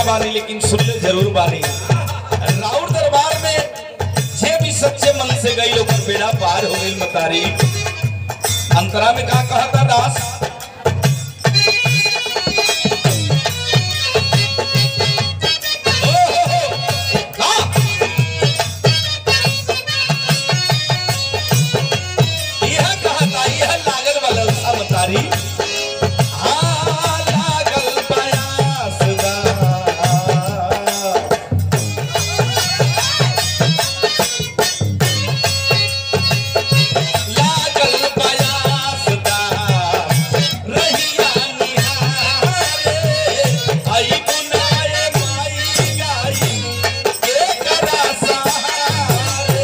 बानी लेकिन सुनले जरूर बानी राउर दरबार में जे भी सच्चे मन से गई लोग बेड़ा पार हो गई मतारी अंतरा में का कहता दास ओ हो हो, हाँ। यह कहता यह लागल वाला उसा मतारी हाँ, लागल प्रयास बा। लागल प्रयास बा। रहिया निहारे। आई बुनाए माई गाई, एकरा सहारे।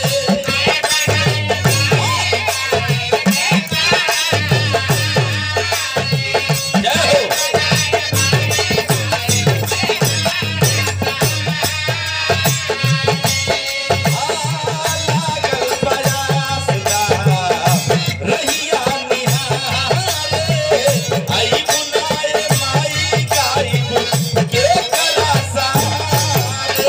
जय हो लागल प्रयास बा, रहिया निहारे। आई बुनाए माई गाई, केकरा सहारे।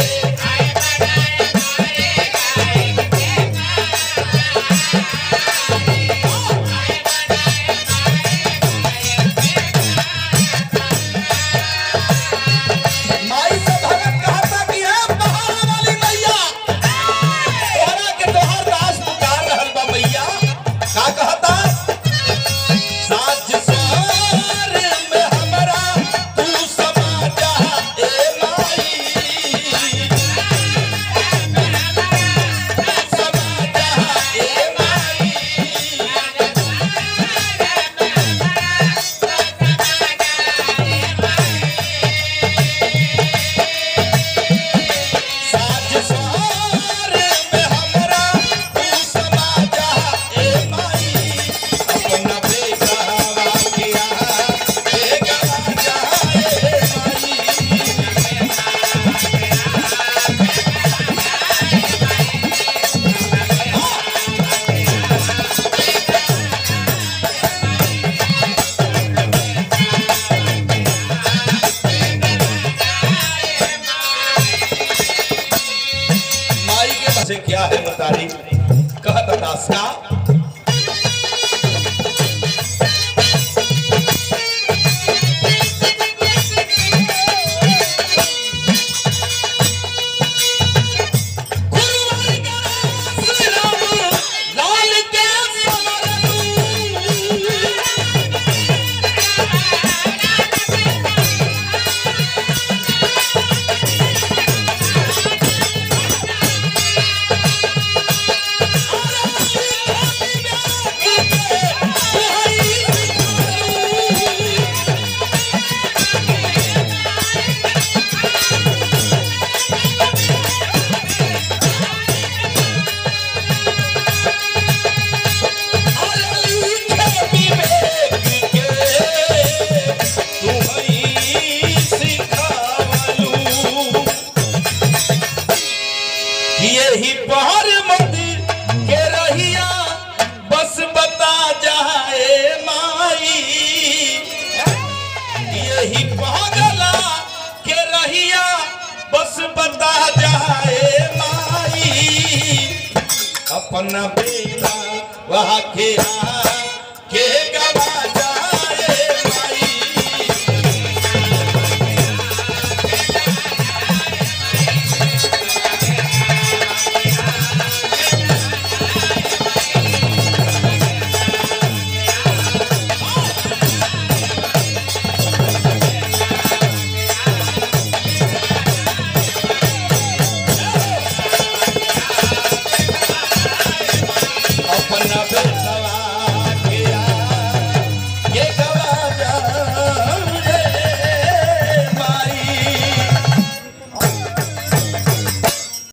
माई से भगत कहता कि हे पहाड़ वाली मैया तोहरा के तोहर दास पुकार रहल बा मैया का कहता साज सवार में हमरा तू समा जा ए माई समा जा ए माई साज सवार में हमरा तू समा जा ए माई अपना बेटावा के आ ए गवा जा ए माई माई के बसे क्या है मतारी कहत दास का गुरुवार का श्री राम लाल के समरनु यही पहर मंदिर के रहिया बस बता जाए माई यही पहरला के रहिया बस बता जाए माई अपना बेटा वहाँ के आ के गा